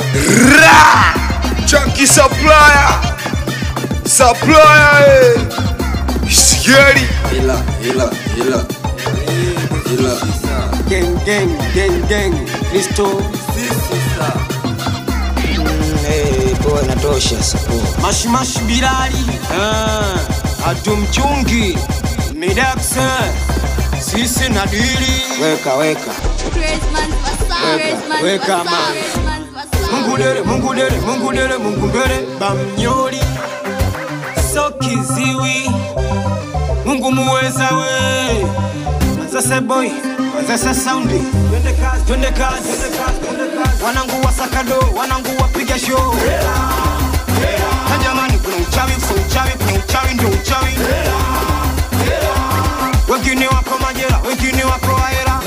Ra! Chunky supplier. Supplier. eh. Scary. Ila, ila, ila, ila. Gang, gang, gang, gang. Kristo. Eh, poa inatosha sasa. poa. Mashimashi Bilali. Ah, Atumchungi. Midaxe. Sisi na dili. Weka, weka. Weka, weka, man. Mungu dere, Mungu dere, Mungu dere, Mungu dere. Bamnyoli. So kiziwi. Mungu muweza we. Manzese boy. Manzese soundi. Twende kazi, twende kazi, twende kazi, twende kazi. Wanangu wa sakado, wanangu wapiga show. Na jamani kuna uchawi, kuna uchawi, kuna uchawi ndio uchawi. Wengine wako majela, wengine wako ahera.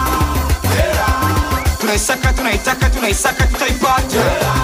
Tunaisaka, tunaitaka, tunaisaka, tutaipata.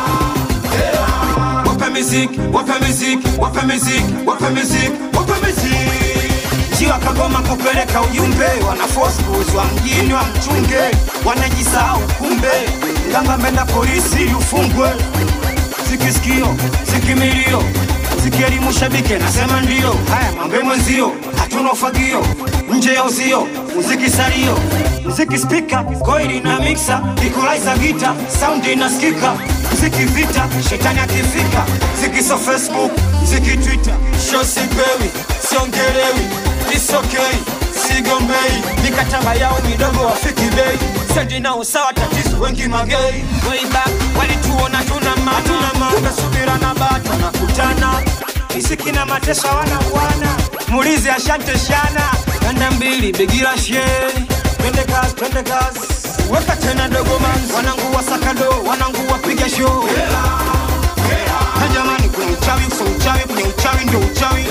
Wape muziki, wape muziki, wape muziki, wape muziki, wape muziki. Jiwa Kagoma kupeleka ujumbe, wana force kuuzwa mjini wa mchunge, wanajisahau kumbe, nganga mbenda polisi ili ufungwe. Sikisikio, sikimilio, sikielimu shabike, nasema ndio. Haya mambe mwenzio, hatuna ufagio, nje ya uzio, muziki salio, muziki spika, koili na mixer, equalizer gita, sound inasikika, muziki vita, shetani akifika, muziki so Facebook, muziki Twitter, show sipewi, siongelewi, it's okay, sigombei, mikataba yao midogo wafiki bei, sendi nao sawa, tatizo wengi magei, way back walituona tuna maana, tukasubira na bado nakutana Isiki na mateso wana bwana Mulizi ashante shana Kanda mbili begira she Twende kazi, twende kazi Weka tena dogo manzi Wanangu wa sakado, wanangu wapiga show Na jamani kuna uchawi, so uchawi, kuna uchawi ndio uchawi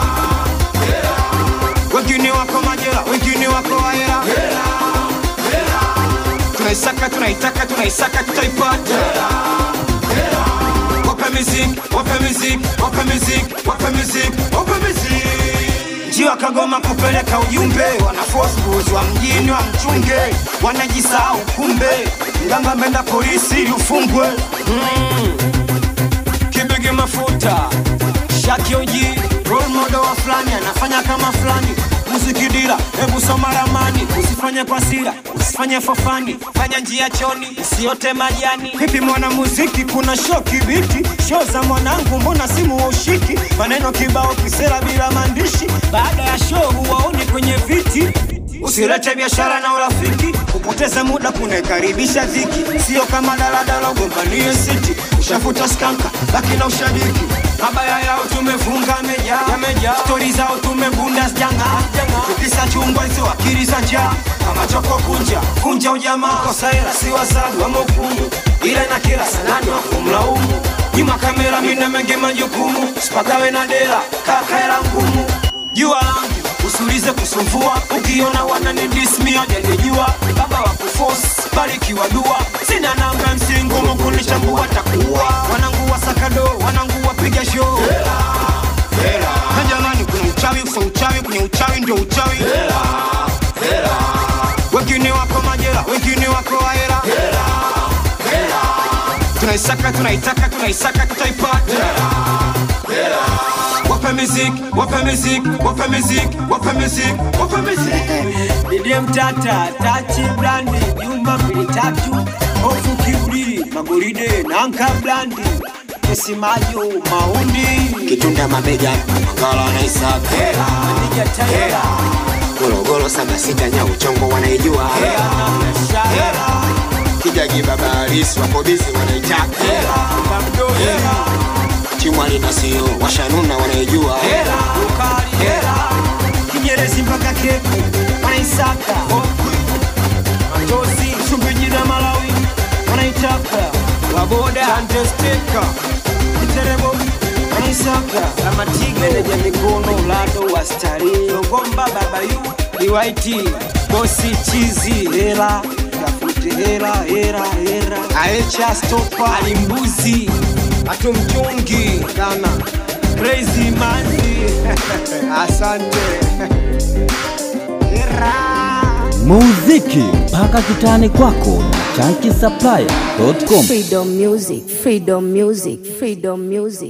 Wengine wako majela, wengine wako ahera Tunaisaka, tunaitaka, tunaisaka, tutaipata Wape muziki, wape muziki, wape muziki, wape muziki, wape muziki. Njiwa Kagoma kupeleka ujumbe, wana force kuuzwa mjini wa mchunge, wanajisahau kumbe, ngamba mbenda polisi ili ufungwe. Mm. Kibigi mafuta, Shaki Oji, role model wa fulani, anafanya kama fulani muziki dira, hebu soma ramani, usifanye kwa sira, usifanye fofani, fanya njia choni, usiote majani. Vipi mwana muziki, kuna show kibiti, show za mwanangu, mbona simu wa ushiki? Maneno kibao kisera bila maandishi, baada ya show huwaoni kwenye viti. Usilete biashara na urafiki, kupoteza muda kunaikaribisha dhiki, sio kama daladala ugombanie siti, ushafuta skanka, baki na ushabiki mabaya yao tumefunga meja yameja stori zao tumebunda sijanga tukisa chungwa hizo akili za njaa kama choko kunja kunja ujamaa kosa hela si wasabu wa mokumu ila na kila sanani wa kumlaumu nyuma kamera mina mengi majukumu sipagawe na dela kaka hela ngumu jua langu usulize kusumbua ukiona wanani dismia janijua baba wa kuforce barikiwa dua sina namba msingumu kunichambua takuwa wanangu wa sakado wanangu wapiga show na jamani kuna uchawi so uchawi kwenye uchawi ndio uchawi wengine wako majela wengine wako ahera tunaisaka tunaitaka tunaisaka tutaipata wape muziki wape muziki wape muziki wape muziki wape muziki Didie mtata tachi brandi nyumba mbili tatu hofu kiburi magoride nanka brandi esimajo maundi Kitunda mabega, mangala na isaka. Manija taira Gologolo saba sita nya uchongo wanaijua. Shahera Kijagi baba halisi wako bizi wanaitaka. Kamdori Chimwali na sio washanuna wanaijua. Ukali hera Kinyerezi mpaka keku Wanaisaka Okwi Matozi Msumbiji na Malawi Wanaitaka Waboda Chantesteka Kiterebo Wanaisaka Kamatigo Meneja mikono Lado wa stari Longomba Baba Yu Liwaiti Bosi Chizi Hela Tafute hela hela hela Aecha Stopa Alimbuzi Atumchungi Kana Crazy Manzi Asante Hera muziki mpaka kitani kwako na Chunky Supplier.com. Freedom music, freedom music, freedom music.